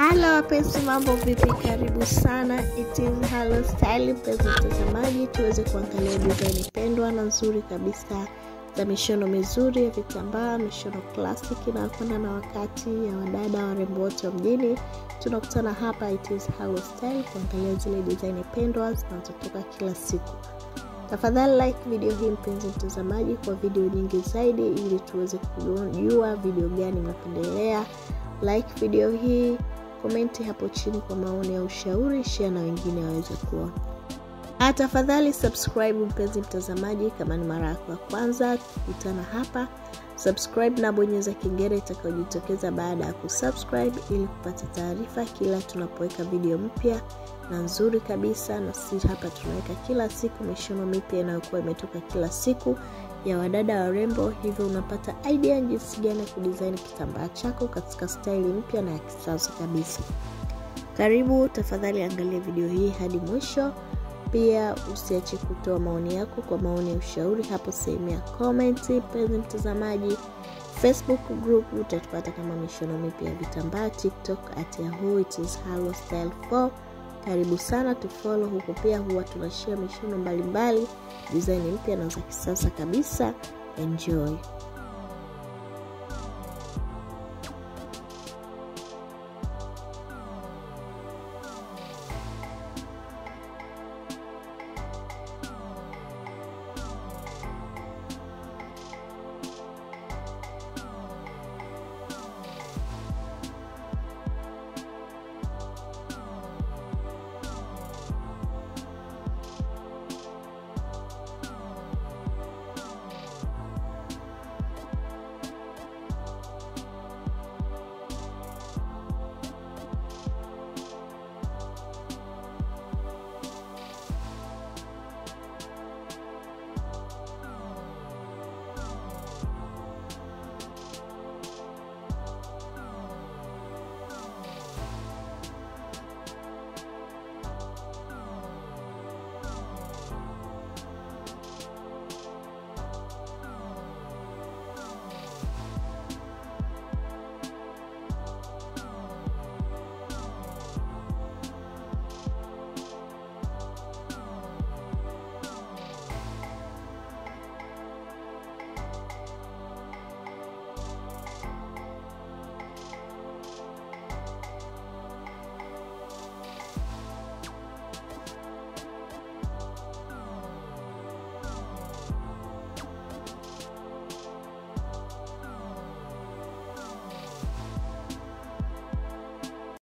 Halo wapenzi, mambo vipi? Karibu sana, it is Halo Style. Mpenzi mtazamaji, tuweze kuangalia design pendwa na nzuri kabisa za mishono mizuri ya vitambaa, mishono classic inayokwenda na wakati ya wadada warembo wote wa mjini. Tunakutana hapa it is Halo Style kuangalia zile design pendwa zinazotoka kila siku. Tafadhali like video hii mpenzi mtazamaji, kwa video nyingi zaidi, ili tuweze kujua video gani mnapendelea. Like video hii, komenti hapo chini kwa maoni ya ushauri, share na wengine waweze kuona. Ah, tafadhali subscribe mpenzi mtazamaji, kama ni mara yako ya kwanza kukutana hapa, subscribe na bonyeza kengele itakayojitokeza baada ya kusubscribe ili kupata taarifa kila tunapoweka video mpya na nzuri kabisa. Na sisi hapa tunaweka kila siku mishono mipya inayokuwa imetoka kila siku ya wadada warembo, hivyo unapata idea jinsi gani ya kudesign kitambaa chako katika staili mpya na ya kisasa kabisa. Karibu, tafadhali angalia video hii hadi mwisho. Pia usiache kutoa maoni yako kwa maoni ya ushauri hapo sehemu ya comment. Mpenzi mtazamaji, Facebook group utatupata kama mishono mipya ya vitambaa, TikTok at yahoo it is Halo Style 4. Karibu sana tufollow huko, pia huwa tunashare mishono mbalimbali, design mpya na za kisasa kabisa. Enjoy.